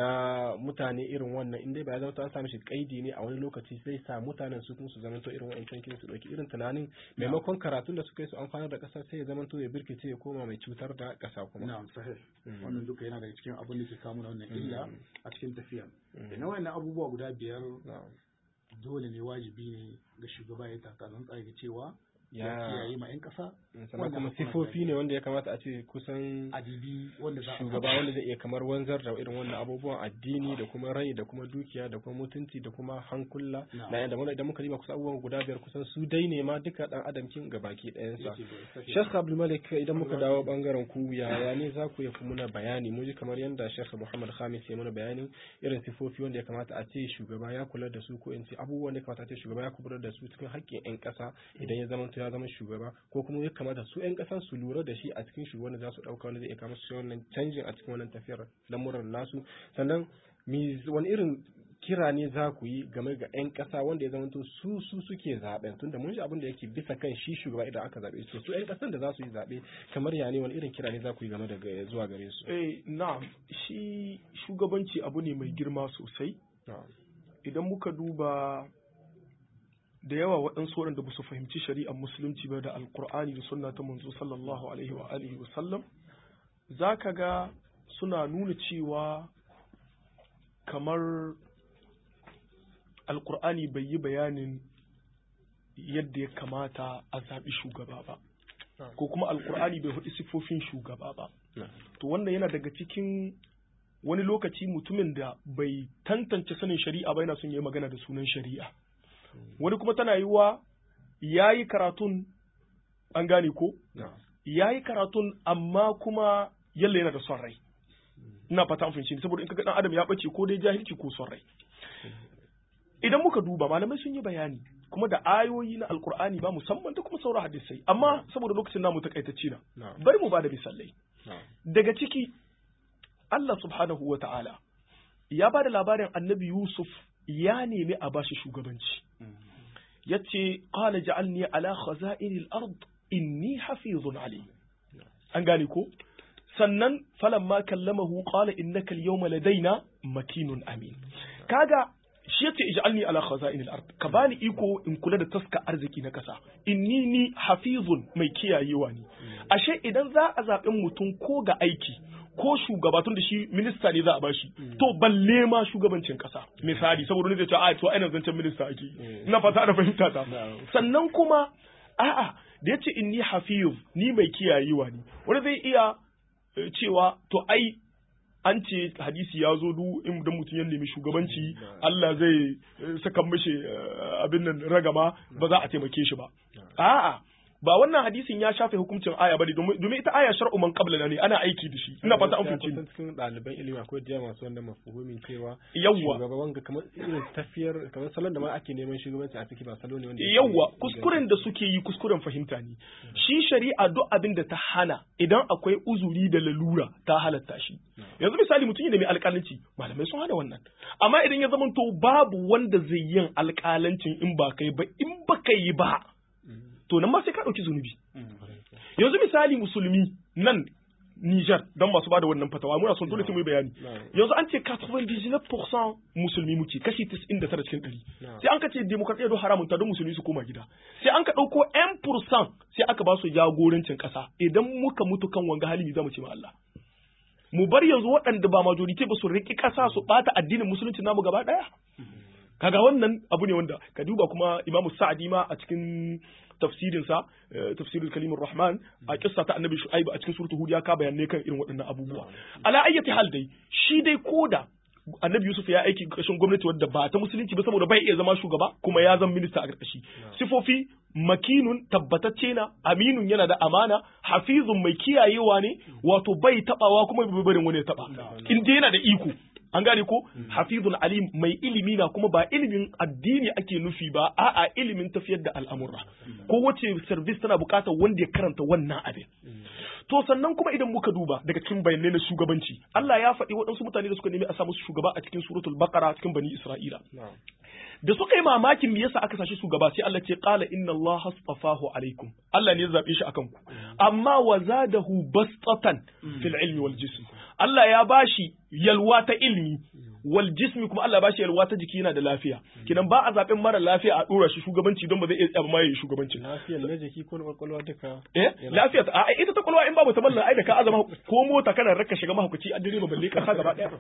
na mutane irin wannan in dai ba ya zama to an sami shi kaidi ne a wani lokaci sai sa mutanen su kuma su zama to irin wa'ancan kin su dauki irin tunanin maimakon karatun da suka yi su amfanar da kasa sai ya zama to ya birkice ya koma mai cutar da kasa kuma na'am sahih Mm. wannan duka yana daga cikin abin da ke kawo mana wannan illa Mm. a cikin tafiya Mm. da na wayannan abubuwa guda biyar Na'am. dole ne wajibi ne ga shugaba ya taka tsantsa ga cewa ya Ya- kiyaye ma 'yan ƙasa sannan wannan kuma hakuna sifofi guda ne wanda ya kamata a ce kusan adibi wanda za a shugaba wanda zai iya kamar wanzar da irin wannan abubuwan addini da kuma rai da kuma dukiya da kuma mutunci da kuma hankula Na'am. na yadda idan muka riba kusa abubuwan guda biyar kusan su dai ne ma duka dan adam kin gabaki ɗayansa yake da sahihi. Sheikh Abdul Malik idan muka dawo bangaren ku yaya ne za ku yi muna bayani mu ji kamar yadda Sheikh Muhammad Khamis ya mana bayanin irin sifofi wanda ya kamata a ce shugaba ya kula da su ko in ce abubuwan da ya kamata a ce shugaba ya kula da su cikin haƙƙin 'yan ƙasa idan ya zama ya zama shugaba ko kuma ya kamata su 'yan ƙasa su lura da shi a cikin shugaban da za su ɗauka wanda zai iya kama su wannan canjin a cikin wannan tafiyar lamuran nasu sannan mi wani irin kira ne za ku yi game ga 'yan ƙasa wanda ya zama to su su suke zaɓen tunda mun ji abin da yake bisa kan shi shugaba idan aka zaɓe su su 'yan ƙasan da za su yi zaɓe kamar ya ne wani irin kira ne za ku yi game da ga- zuwa gare su eh na'am shi shugabanci abu ne mai girma sosai Na'am. idan muka duba da yawa waɗansu waɗanda ba su fahimci shari'ar musulunci ba da alkur'ani da sunna ta manzo sallallahu alaihi wa alihi wa sallam za ka ga suna nuna cewa kamar alkur'ani bai yi bayanin yadda ya kamata a zaɓi shugaba ba ko kuma alkur'ani bai hudu siffofin shugaba ba Na'am. to wannan yana daga cikin wani lokaci mutumin da bai tantance sanin shari'a ba yana son ya yi magana da sunan shari'a wani kuma tana yiwa ya yi karatun an gane ko Na'am. ya yi karatun amma kuma yalla yana da son rai ina fata an fahimci ni, saboda in kaga dan adam ya bace ko dai jahilci ko son rai idan muka duba malamai sun yi bayani kuma da ayoyi na alkur'ani ba musamman da kuma sauran hadisai amma saboda lokacin namu takaitacce na Na'am. bari mu ba da misalai Na'am. daga ciki Allah subhanahu wa ta'ala ya ba da labarin annabi Yusuf ya nemi a bashi shugabanci ya ce ƙala ja'alni ala khaza'inil ard inni hafizun alim an gane ko sannan falamma kallamahu qala innaka al-yawma ladaina makinun amin kaga shi yace ij'alni ala khaza'inil ard ka bani iko in kula da taska arziki na kasa inni ni hafizun mai kiyayewa ne ashe idan za a zaɓi mutum ko ga aiki ko shugaba tun da shi minista ne za a bashi to balle ma shugabancin kasa misali saboda wani zai ce a to ainihin zancen minista ake ina fata da fahimta ta sannan kuma a'a da yace inni hafiz ni mai kiyayewa ne wani zai iya eh, cewa to ai an ce hadisi ya zo du in dan mutum ya nemi shugabanci Allah zai saka mishi abin nan ragama ba za a taimake shi ba a'a ba wannan hadisin ya shafe hukuncin aya bane domin ita aya shar'u man qabla ne ana aiki da shi ina fata an fahimci ni cikin ɗaliban ilimi akwai da masu wannan mafhumin cewa yawwa shugaban ga kamar irin tafiyar kamar salon da ma ake neman shugabanci a ciki ba salo ne wanda yawwa kuskuren da suke yi kuskuren fahimta ne shi shari'a duk abin da ta hana idan akwai uzuri da lalura ta halatta shi yanzu misali mutum da mai alƙalanci malamai sun hana wannan amma idan ya zama to babu wanda zai yin alƙalancin in ba kai ba in ba kai yi ba to nan ma sai ka ɗauki zunubi. Yanzu misali musulmi nan Niger don masu bada wannan fatawa muna son dole sai mu yi bayani. Yanzu an ce 99% musulmi muke kashi 99 cikin 100. Sai an ka ce demokradiyya don haramun ta don musulmi su koma gida. Sai an ka ɗauko 1% sai aka ba su jagorancin ƙasa idan muka mutu kan wanga hali za mu ce ma Allah. Mu bar yanzu waɗanda ba majority ba su riƙi ƙasa su ɓata addinin musulunci namu gaba ɗaya. Kaga wannan abu ne wanda ka duba kuma Imamu Sa'adi ma a cikin tafsirinsa tafsirul kalimur rahman a kissa ta annabi shu'aib a cikin suratul hud ya ka bayanai kan irin waɗannan abubuwa ala ayyati hal dai shi dai koda annabi yusuf ya aiki ƙarshen gwamnati wadda ba ta musulunci ba saboda bai iya zama shugaba kuma ya zama minista a ƙarƙashi sifofi makinun tabbatacce na aminun yana da amana hafizun mai kiyayewa ne wato bai tabawa kuma bai barin wani ya taba in dai yana da iko an gane ko hafizul alim mai ilimi na kuma ba ilimin addini ake nufi ba a'a ilimin tafiyar da al'amura ko wace service tana bukatar wanda ya karanta wannan abin to sannan kuma idan muka duba daga cikin bayanai na shugabanci Allah ya faɗi waɗansu mutane da suka nemi a samu shugaba a cikin suratul baqara cikin bani isra'ila da suka yi mamakin me yasa aka sashi shugaba sai Allah ce qala inna Allah astafahu alaikum Allah ne ya zabe shi akan ku amma wa zadahu bastatan fil ilmi wal jism Allah ya bashi yalwa ta ilmi wal jismi kuma Allah ya bashi yalwa ta jiki yana da lafiya kinan ba a zaben mara lafiya a dora shi shugabanci don ba zai iya tsaba ma yayi shugabanci lafiyar na jiki ko na kwakwalwa duka eh lafiya a ita ta kwakwalwa in babu ta mallan ai da ka azama ko mota kana raka shiga mahaukaci a direba balle kasa gaba daya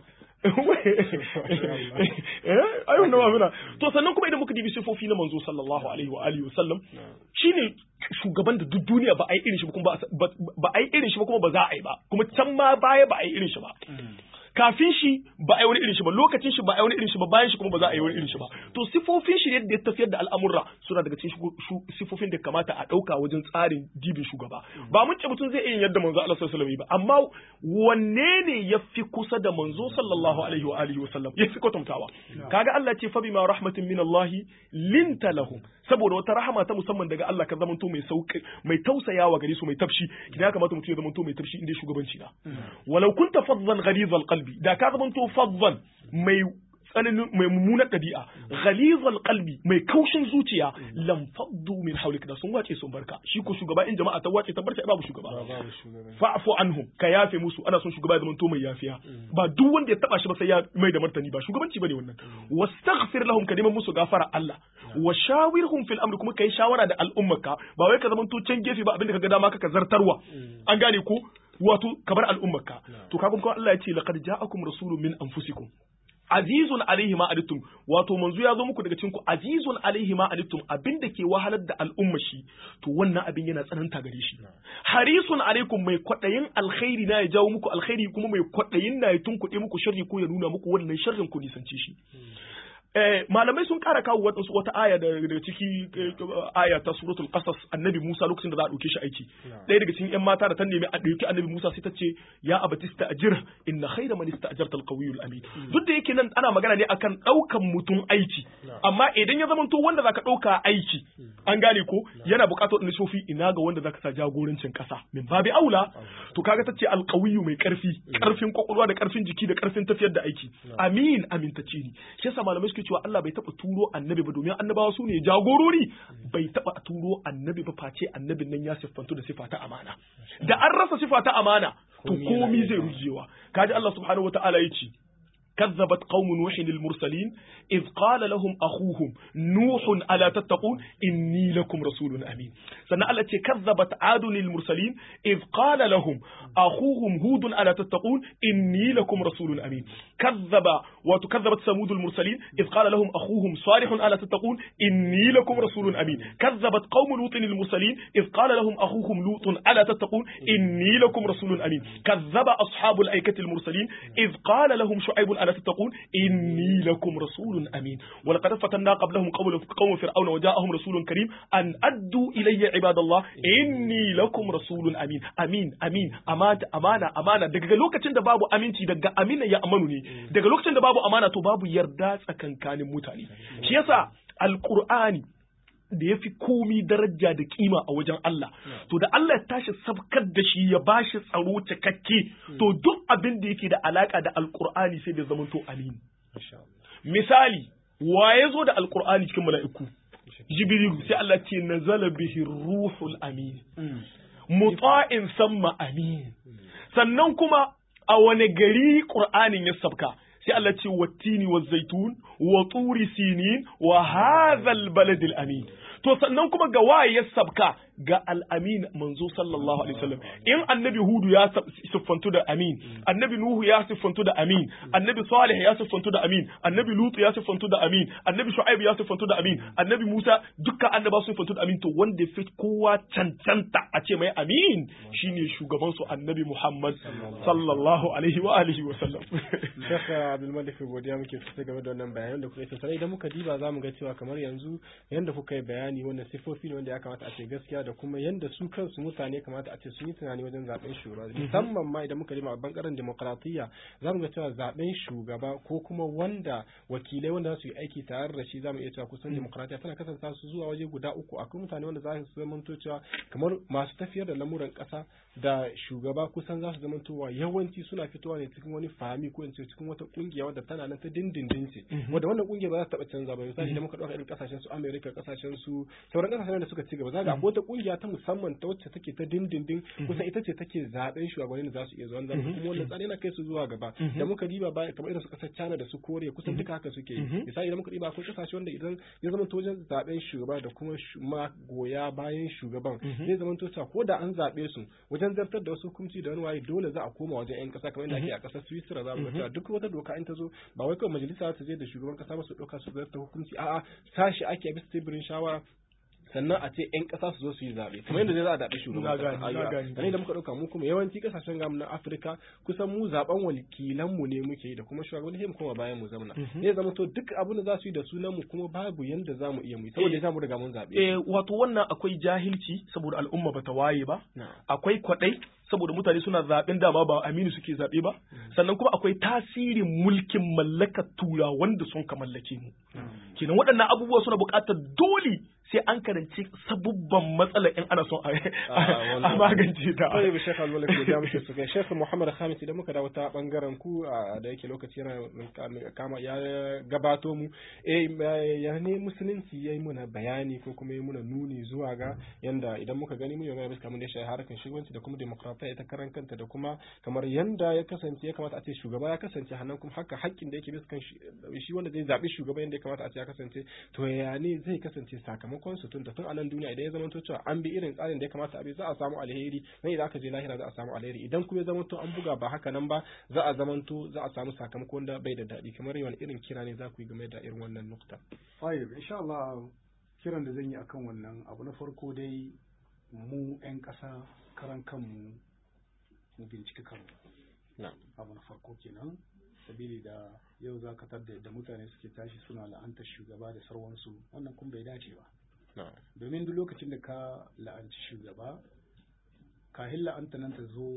eh ai wannan ma to sannan kuma idan muka dibi sifofi na manzo sallallahu alaihi wa alihi wasallam shine shugaban da duk duniya ba a yi irin shi ba kuma ba a yi irin shi ba kuma ba za a yi ba kuma can ma baya ba a yi irin shi ba kafin shi ba a yi wani irin shi ba lokacin shi ba a yi wani irin shi ba bayan shi kuma ba za a yi wani irin shi ba to sifofin shi yadda ya tafiyar da al'amurra suna daga cikin sifofin da kamata a ɗauka wajen tsarin dibin shugaba ba mun ce mutum zai iya yadda manzo Allah sallallahu alaihi ba amma wanne ne ya fi kusa da manzo sallallahu alaihi wa alihi wa sallam ya fi kwatantawa kaga Allah ce fa bima rahmatin min Allah linta lahum saboda wata rahama ta musamman daga Allah ka zamanto mai sauki mai tausayawa gare su mai tafshi kina kamata mutum ya zamanto mai tafshi inda shugabanci na walau kunta faddan ghalizal qalbi da ka zamanto faddan mai tsananin mai mummunar ɗabi'a ghalizal qalbi mai kaushin zuciya lam faddu min hawlik da sun wace sun barka shi ko shugaba in jama'a ta wace ta barka babu shugaba fa'fu anhum ka yafe musu ana son shugaba ya zamanto mai yafiya ba duk wanda ya taba shi ba sai ya mai da martani ba shugabanci bane wannan wastaghfir lahum ka neman musu gafara Allah wa shawirhum fil amri kuma kai shawara da al'ummarka ba wai ka zamanto can gefe ba abinda ka ga dama ka zartarwa an gane ko wato kabar al'ummarka to kaga kuma Allah ya ce laqad ja'akum rasulun min anfusikum azizun alaihi ma adittum wato manzo ya zo muku daga cikin ku azizun alaihi ma adittum abinda ke wahalar da al'umma shi to wannan abin yana tsananta gare shi harisun alaikum mai kwadayin alkhairi na ya jawo muku alkhairi kuma mai kwadayin na ya tunkuɗe muku sharri ko ya nuna muku wannan sharrin ku nisance shi Eh, malamai sun kara kawo wadansu wata aya daga ciki aya ta suratul qasas annabi Musa lokacin da za a dauke shi aiki ɗaya daga cikin yan mata da ta nemi a dauki annabi Musa sai ta ce ya abatista ajir inna khayra man ista'jarta al-qawiyyu amin duk da yake nan ana magana ne akan daukan mutum aiki amma idan ya zamanto wanda zaka dauka aiki an gane ko yana buƙatar wani sofi ina ga wanda zaka sa jagorancin kasa min babi aula to kaga ta ce al-qawiyyu mai karfi karfin kwakwalwa da karfin jiki da karfin tafiyar da aiki amin amintacce ne shi yasa malamai suke cewa Allah bai taɓa turo annabi ba domin annabawa su ne jagorori bai taɓa turo annabi ba face annabin nan ya siffantu da sifa ta amana da an rasa sifa ta amana to komi zai rujewa kaji Allah subhanahu wataala ya ce كذبت قوم نوح المرسلين إذ قال لهم أخوهم نوح ألا تتقون إني لكم رسول أمين سنة التي كذبت عاد المرسلين إذ قال لهم أخوهم هود ألا تتقون إني لكم رسول أمين كذب وتكذبت ثمود المرسلين إذ قال لهم أخوهم صالح ألا تتقون إني لكم رسول أمين كذبت قوم لوط المرسلين إذ قال لهم أخوهم لوط ألا تتقون إني لكم رسول أمين كذب أصحاب الأيكة المرسلين إذ قال لهم شعيب ألا تتقون إني لكم رسول أمين ولقد فتنا قبلهم قوم قوم فرعون وجاءهم رسول كريم أن أدوا إلي عباد الله إني لكم رسول أمين أمين أمين أمانة أمانة أمانة daga lokacin da babu aminci daga amina ya amanu ne daga lokacin da babu amana to babu yarda tsakankanin mutane shi yasa alqur'ani da ya fi komi daraja da kima a wajen Allah to da Allah ya tashi sabkar da shi ya bashi tsaro cikakke to duk abin da yake da alaka da alqur'ani sai da zamanto amini misali wa ya zo da alqur'ani cikin mala'iku jibrilu sai Allah ce nazala bihi ruhul amin muta'in samma amin sannan kuma a wane gari qur'anin ya sabka sai Allah ce wattini wa zaitun wa turi sinin wa hadhal baladil amin to sannan kuma ga waye ya sabka ga al'amin manzo sallallahu alaihi wasallam in annabi hudu ya siffantu da amin annabi nuhu ya siffantu da amin annabi salih ya siffantu da amin annabi lutu ya siffantu da amin annabi shu'aib ya siffantu da amin annabi musa dukkan annaba sun siffantu da amin to wanda fi kowa cancanta a ce mai amin shine shugaban su annabi muhammad sallallahu alaihi wa alihi wa sallam Sheikh Abdul Malik godiya muke sosai game da wannan bayanan da kuka yi sosai idan muka diba zamu ga cewa kamar yanzu yanda kuka yi bayani wannan sifofi ne wanda ya kamata a ce gaskiya da kuma yanda su kansu mutane kamata a ce sun yi tunani wajen zaben shugaba musamman ma idan muka diba a bangaren demokradiyya zamu ga cewa zaben shugaba ko kuma wanda wakilai wanda za su yi aiki tare da shi zamu iya cewa kusan demokradiyya tana kasance su zuwa waje guda uku akwai mutane wanda za su zamanto cewa kamar masu tafiyar da lamuran kasa da shugaba kusan za su zamantowa yawanci suna fitowa ne cikin wani fahimi ko in ce cikin wata kungiya wadda tana nan ta dindindin ce wadda wannan kungiya ba za ta taba canza ba misali idan muka dauka irin kasashen su America kasashen su sauran kasashen da suka ci gaba za ga akwai wata kungiya ta musamman ta wacce take ta dindindin kusan ita ce take zaben shugabannin da za su iya zuwa zama kuma wannan tsari na kai su zuwa gaba da muka diba ba kamar irin su kasar China da su Korea kusan duka haka suke yi misali idan muka diba akwai kasashe wanda idan ya zama to wajen zaben shugaba da kuma magoya bayan shugaban zai zama to ko da an zabe su wajen zartar da wasu hukunci da wani waye dole za a koma wajen yan kasa kamar yadda ake a kasar Switzerland za mu ga duk wata doka in ta zo ba wai kawai majalisa ta je da shugaban kasa ba su dauka su zartar hukunci a'a sashi ake bisa teburin shawara sannan a ce 'yan ƙasa su zo su yi zaɓe kamar yadda zai za a zaɓe shugaban ƙasa da muka ɗauka mu kuma yawanci ƙasashen gamu na afirka kusan mu zaɓen wakilan mu ne muke yi da kuma shugaban sai mu koma bayan mu zamana zai zama to duk abin da za su yi da sunan mu kuma babu yanda za mu iya mu saboda ya mu riga mun zaɓe eh wato wannan akwai jahilci saboda al'umma bata waye ba akwai kwaɗai saboda mutane suna zaɓen dama ba aminu suke zaɓe ba sannan kuma akwai tasirin mulkin mallakar tura wanda sun ka mallake mu kenan waɗannan abubuwa suna buƙatar dole sai an karanci sabubban matsalar in ana son a magance ta. Sai bi Sheikh Al-Malik da ya muke su kai Sheikh Muhammad Khamis idan muka dawo ta bangaren ku da yake lokaci yana kama ya gabato mu eh ya ne musulunci yayi muna bayani ko kuma yayi muna nuni zuwa ga yanda idan muka gani mun yana kamar da shi harkan shugabanci da kuma demokratiya ita karan kanta da kuma kamar yanda ya kasance ya kamata a ce shugaba ya kasance hannan kuma haka haƙƙin da yake bisa kan shi wanda zai zabi shugaba yanda ya kamata a ce ya kasance to ya ne zai kasance sakamakon sakamakon su tun da tun a nan duniya idan ya zama cewa an bi irin tsarin da ya kamata a bi za a samu alheri nan idan aka je lahira za a samu alheri idan kuma ya zama to an buga ba haka nan ba za a zama to za a samu sakamakon da bai da daɗi kamar yawan irin kira ne za ku yi game da irin wannan nukta. Fayil, insha Allah kiran da zan yi akan wannan abu na farko dai mu 'yan ƙasa karan kanmu mu binciki kanmu. Abu na farko kenan sabili da yau za ka tarda da mutane suke tashi suna la'antar shugaba da sarwansu wannan kun bai dace ba domin duk lokacin da ka la'anci shugaba kahin la'anta nan ta zo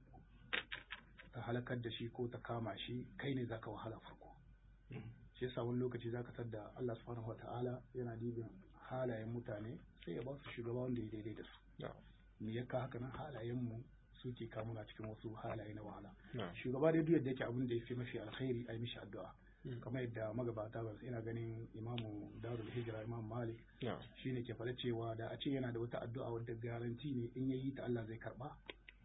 ta halakar da shi ko ta kama shi kai ne zaka wahala farko shi yasa wani lokaci zaka tarda Allah subhanahu wata'ala yana dibin halayen mutane sai ya ba su shugaba wanda ya daidai da su me ya ka haka nan halayen mu suke kamuna cikin wasu halaye na wahala shugaba dai duk yadda yake abin da ya fi mafi alkhairi a yi mishi addu'a kamar yadda magabata ba ina ganin imamu darul hijira imam malik shine ke faɗa cewa da a ce yana da wata addu'a wadda garanti ne in yayi ta Allah zai karba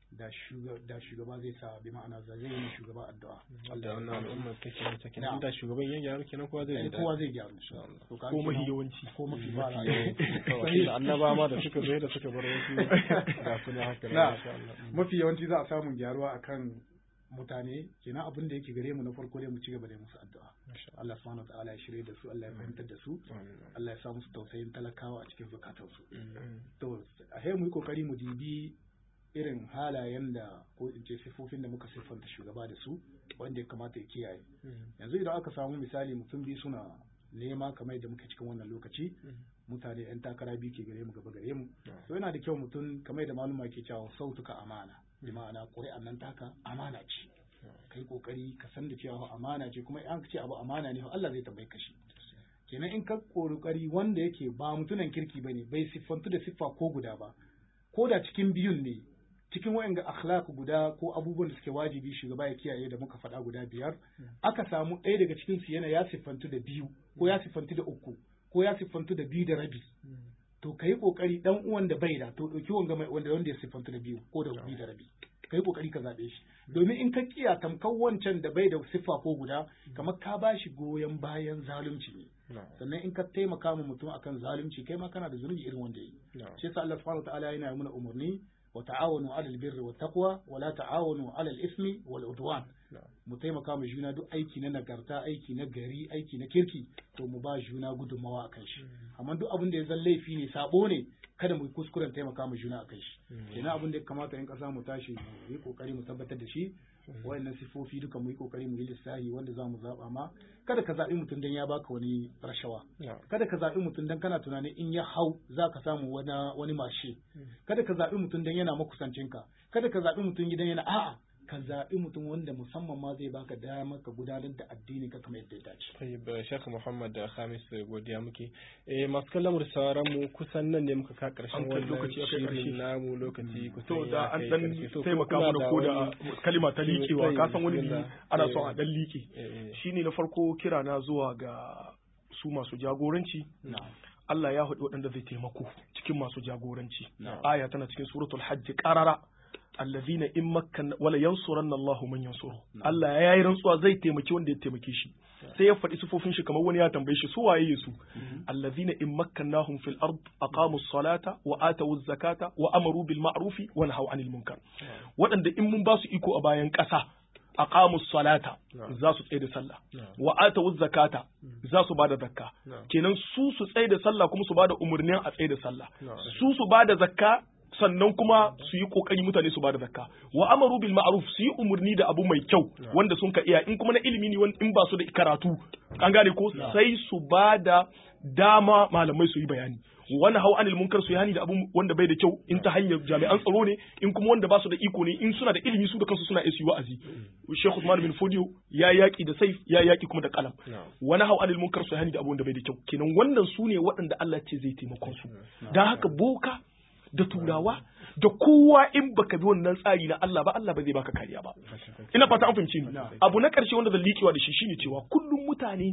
da shugaba da shugaba zai sa bi ma'ana zai yi shugaba addu'a da wannan al'umma take ne take Na'am. inda shugaban ya gyaru kenan kowa zai Eh, ji kowa daɗi. zai gyaru Insha Allah. To ka ko mahi kenan- yawanci ko mafi ba Mafi yawanci kawai da annaba ma da suka zo da suka bar wasu ga su ne haka Na. insha Allah. mafi yawanci za a samu gyaruwa akan mutane kenan abin da yake gare mu na farko dai mu ci gaba da musu addu'a Masha Allah subhanahu wa ta'ala ya shirye da su Allah ya fahimtar da su Allah. Allah ya sa musu tausayin talakawa a cikin zukatansu Mm. to a sai mu yi kokari mu dibi irin halayen da ko in ce siffofin da muka siffanta shugaba da su wanda ya kamata ya kiyaye Mm. yanzu idan aka samu misali mutum biyu suna nema kamar yadda muke cikin wannan lokaci mutane yan takara biyu ke gare mu gaba gare mu Yeah. to yana da kyau mutum kamar yadda maluma ke cewa sautuka amana bi ma'ana ƙuri'an nan taka amana ce kai kokari ka san da cewa amana ce kuma in aka ce abu amana ne fa Allah zai tambaye ka shi kenan in ka kokari wanda yake ba mutunan kirki bane bai siffantu da siffa ko guda ba ko da cikin biyun ne cikin wa'anga akhlaq guda ko abubuwan da suke wajibi shugaba ya kiyaye da muka faɗa guda biyar aka samu ɗaya daga cikin su yana ya siffantu da biyu ko ya siffantu da uku ko ya siffantu da biyu da rabi to kai kokari dan uwan da bai da to dauki wanga mai wanda wanda ya siffantu da biyu ko da biyu da rabi kai kokari ka zabe shi domin in ka kiya tamkar wancan da bai da siffa ko guda kamar ka bashi goyon bayan zalunci ne No. sannan in ka taimaka ma mutum akan zalunci kai ma kana da zunubi irin wanda yi No. shi yasa Allah subhanahu wataala yana yi mana umarni wa ta'awanu 'alal birri wat taqwa wa la ta'awanu 'alal ismi wal udwan No. mu taimaka ma juna duk aiki na nagarta aiki na gari aiki na kirki to mu ba juna gudunmawa akan shi amma duk abin da ya zan laifi ne sabo ne kada mu yi kuskuren taimaka ma juna akan shi kenan abin da ya kamata in kasa mu tashi mu yi kokari mu tabbatar da shi wayannan sifofi duka mu yi kokari mu yi lissahi wanda za mu zaba ma kada ka zaɓi mutum dan ya baka wani rashawa No. kada ka zaɓi mutum dan kana tunanin in ya hau za ka samu wani wani mashe kada ka zaɓi mutum dan yana makusancinka kada ka zaɓi mutum gidan yana a'a ka zaɓi mutum wanda musamman ma zai baka dama ka gudanar da addini ka kamar yadda ya dace Tayyib Sheikh Muhammad da Khamis godiya muke. Eh masu kallon mu da sauran mu kusan nan ne muka ka karshen An kai wannan lokaci ya kai ƙarshe. shirin namu lokaci kusan to ya da an kai dan ƙarshe. To, taimaka kuna mana ko da wani- kalima ta liƙewa ka san wani bi Bismillah. ana son Eh, a dan liƙe eh, eh. shine na farko kira na zuwa ga su masu jagoranci na'am Allah ya haɗu waɗanda zai taimako cikin masu jagoranci Na'am. aya tana cikin suratul hajj qarara allazina in makkan wala yansuranna Allahu man yansuru Allah ya yi rantsuwa zai taimaki wanda ya taimake shi sai ya faɗi sifofin shi kamar wani ya tambaye shi su waye su allazina in makkannahum fil ard aqamu salata wa atu zakata wa amaru bil ma'rufi wa nahaw anil munkar waɗanda in mun ba su iko a bayan ƙasa aqamu salata za su tsaye da sallah wa atu zakata za su bada zakka kenan su su tsaye da sallah kuma su bada umurnin a tsaye da sallah su su bada zakka sannan kuma su yi kokari mutane su bada zakka wa amaru bil ma'ruf su yi umurni da abu mai kyau wanda sun ka iya in kuma na ilimi ne wanda in ba su da karatu an gane ko sai su bada dama malamai su yi bayani wani hau anil munkar su yi hani da abu wanda bai da kyau in ta hanyar jami'an tsaro ne in kuma wanda ba su da iko ne in suna da ilimi su da kansu suna iya su yi wa'azi Sheikh Usman bin Fodio ya yaki da saif ya yaki kuma da kalam wani hau anil munkar su yi hani da abu wanda bai da kyau kenan wannan su ne waɗanda Allah ce zai taimakon su dan haka boka da turawa da kowa in baka bi wannan tsari na Allah ba Allah ba zai baka kariya ba ina fata an fahimci ni abu na karshe wanda zan liƙewa da shi shine cewa kullum mutane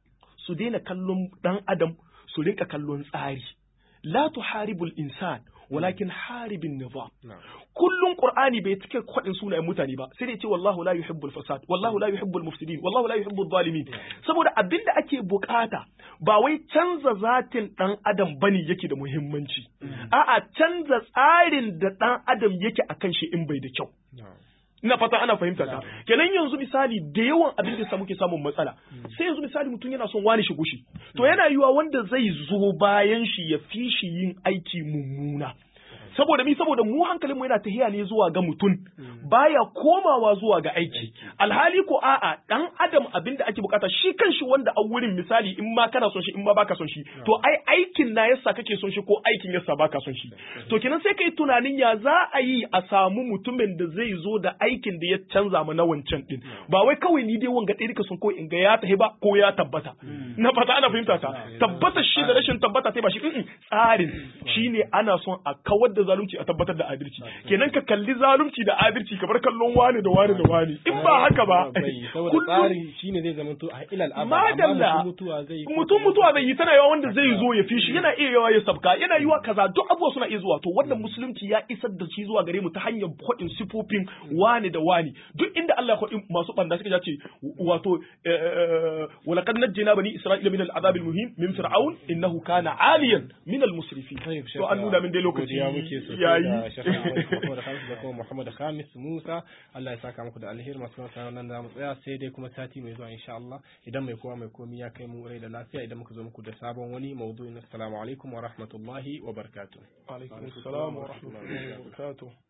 su daina kallon dan adam su rinka kallon tsari la tuharibul insan walakin haribin nizam kullum qur'ani bai cike kwadin sunayen mutane ba sai dai ce wallahu la yuhibbul fasad wallahu la yuhibbul mufsidin wallahu la yuhibbul zalimin saboda abinda ake bukata ba wai canza zatin dan adam bane yake da muhimmanci a'a canza tsarin da dan adam yake akan shi in bai da kyau ina fata ana fahimta ta kenan yanzu misali da yawan abin da muke samun matsala sai yanzu misali mutum yana son wani shigo shi to yana yiwa wanda zai zo bayan shi ya fi shi yin aiki mummuna saboda mi saboda mu hankalin mu yana tahiya ne zuwa ga mutum baya komawa zuwa ga aiki alhali ko a'a dan adam abin da ake bukata shi kanshi wanda a wurin misali in ma kana son shi in ma baka son shi to ai aikin na yasa kake son shi ko aikin yasa baka son shi to kenan sai kai tunanin ya za a yi a samu mutumin da zai zo da aikin da ya canza mu na wancan din ba wai kawai ni dai wanga ɗaya ka son ko in ga ya tahi ba ko ya tabbata na fata ana fahimta ta tabbata shi da rashin tabbata sai ba shi tsarin shine ana son a kawar da zalunci a tabbatar da adalci kenan ka kalli zalunci da adalci kamar kallon wani da wani da wani in ba haka ba saboda tsari shine zai zama to a ilal abad madalla amma mutuwa zai mutum mutuwa zai yi tana yawa wanda zai zo ya fi shi yana iya yawa ya sabka yana yiwa kaza duk abubuwa suna iya zuwa to wannan musulunci ya isar da shi zuwa gare mu ta hanyar kwaɗin sifofin wani da wani duk inda Allah ya kwaɗi masu banda suka ce wato walaqad najjayna bani isra'ila min al'adab al-muhim min fir'aun innahu kana aliyan min al-musrifin to an nuna min dai lokaci ya muke so yayi da Muhammad Khamis da kuma Muhammad Khamis Musa Allah ya saka muku da alheri masu sanar nan da mu tsaya sai dai kuma sati mai zuwa insha Allah idan mai kowa mai komi ya kai mu rai da lafiya idan muka zo muku da sabon wani maudu'in assalamu alaikum wa rahmatullahi wa barakatuh alaikum assalam wa rahmatullahi wa barakatuh